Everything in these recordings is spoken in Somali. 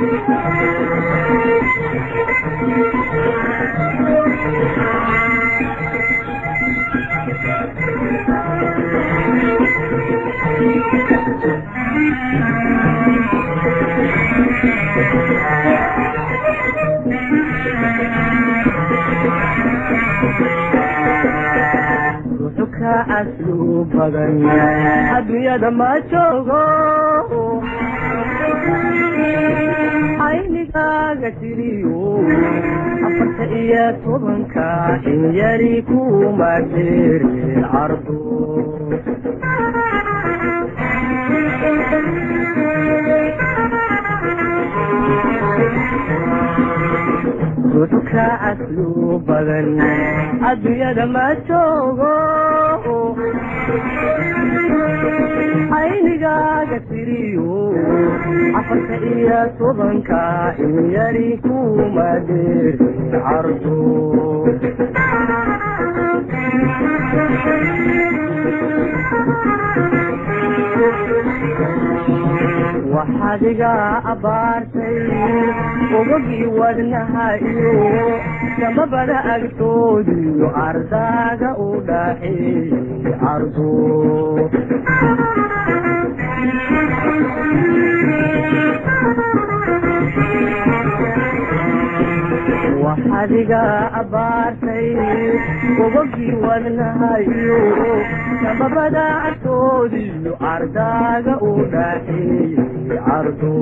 ruxu ka aslu badan adduunyada ma joogo aynigaaga tiriyo afarta iyo tobanka in yari kuma dheerin cardo ruxu ka aslu badan adduunyada ma joogo aynigaaga tiriyo afarta iyo tobanka in yari kuma dheerin cardo waxaad iga abbaartay ogogii wadnaha iyo samabada agtoodiyo ardaaga u dhaxeeyey cardo waxaad iga abbaartay ogogii wadnaha iyo samabada agtoodiyo ardaaga u dhaxeeyey cardo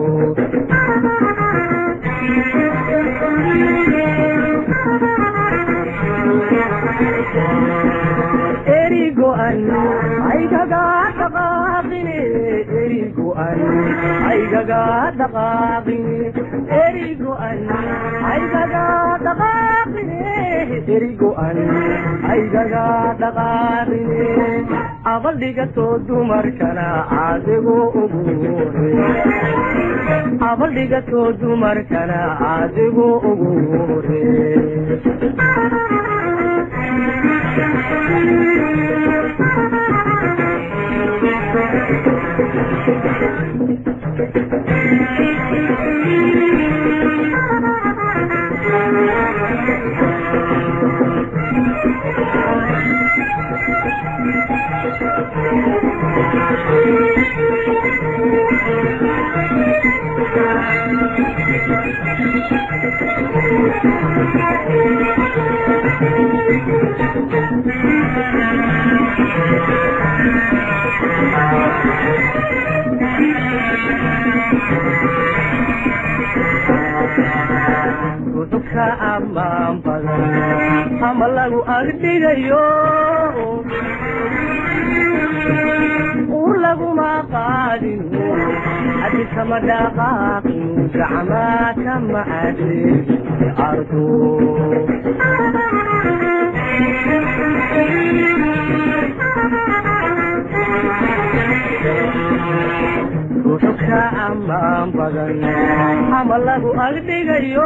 erigo-an aygaga dhaqaaqine erigo-an aygaga dhaqaaqine erigo-an aygaga dhaqaaqine erigo-an aygaga dhaqaaqine abaldhigatoo dumarkana adigu ugu hore abaldhigatoo dumarkana adigu ugu hore ruxu ka ammaan badan ama lagu agdhigayo ur laguma qaadin hadi kama dhaqaaqin gacmaa kama adeegin ardo ruxu ka ammaan badan ama lagu agdhigayo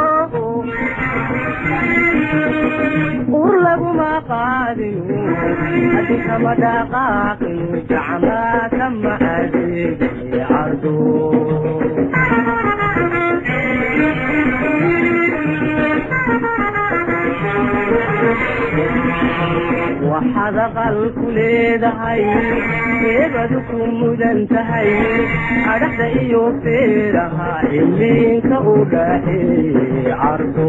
ur laguma qaadin hadi kama dhaqaaqin gacmaa kama adeegin cardo waxaad aqal ku leedahay eebadu ku mudan tahay adhaxda iyo feeraha iliinka u dhaxeeyey cardo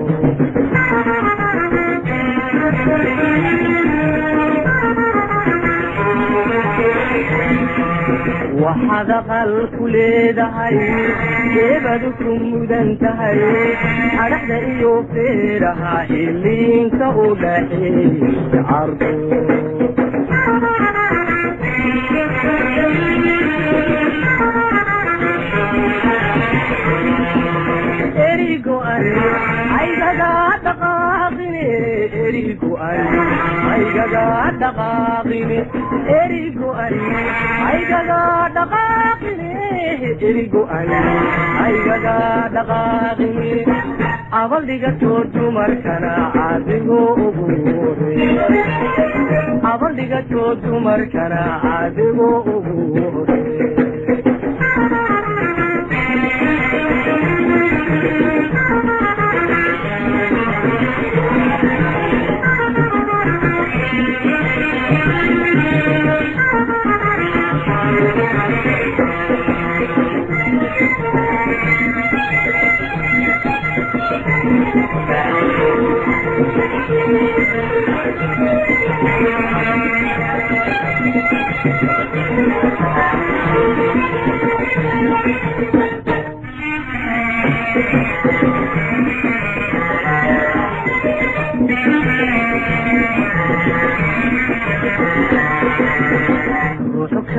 waxaad aqal ku leedahay eebadu ku mudan tahay adhaxda iyo feeraha iliinka u dhaxeeyey cardo erigo-an aygaga dhaqaaqine erigo-an aygaga dhaqaaqine erigo-an aygaga dhaqaaqine erigo-an aygaga dhaqaaqine abaldhigatoo dumarkana adigo ugu hore abaldhigatoo dumarkana adigo ugu hore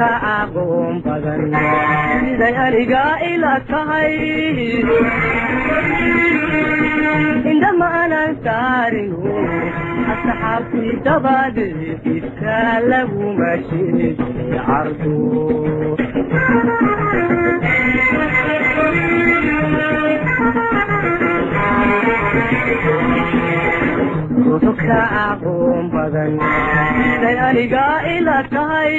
ka aqoon badan siday aniga ila tahay indhama aanan saarinu asxaabtii dabadeed iska laguma sheegi cardu ruuxu ka aqoon badan siday aniga ila tahay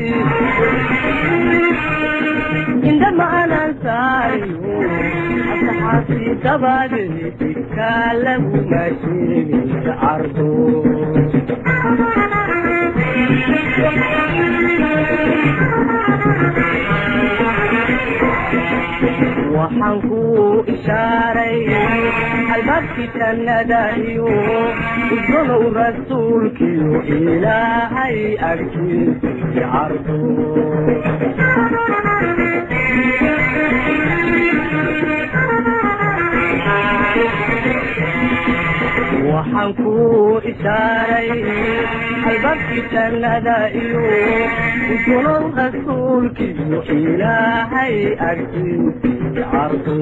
indhama aanan saarinu asxaabtii dabadeed iska laguma sheegi cardu waxaan ku ishaaray albaabkii jannada iyo udgonow rasuulkiyo ilaahay agtiisii cardu waxaan ku ishaaray albaabkii jannada iyo udgonow rasuulkiyo ilaahay agtiisii cardu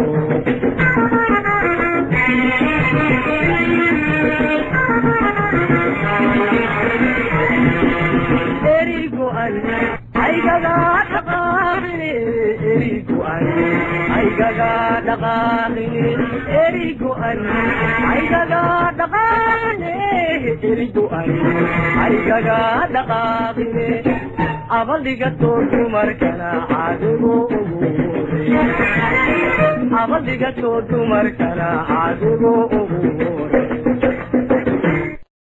erigoan aygaga dhaqaaqine erigoan aygaga dhaqaaqine erigoan aygaga dhaqaaqine erigoan aygaga dhaqaaqine abaldhigatoo dumarkana caadigu ugu abaldhigatoo dumarkana caadigu ugu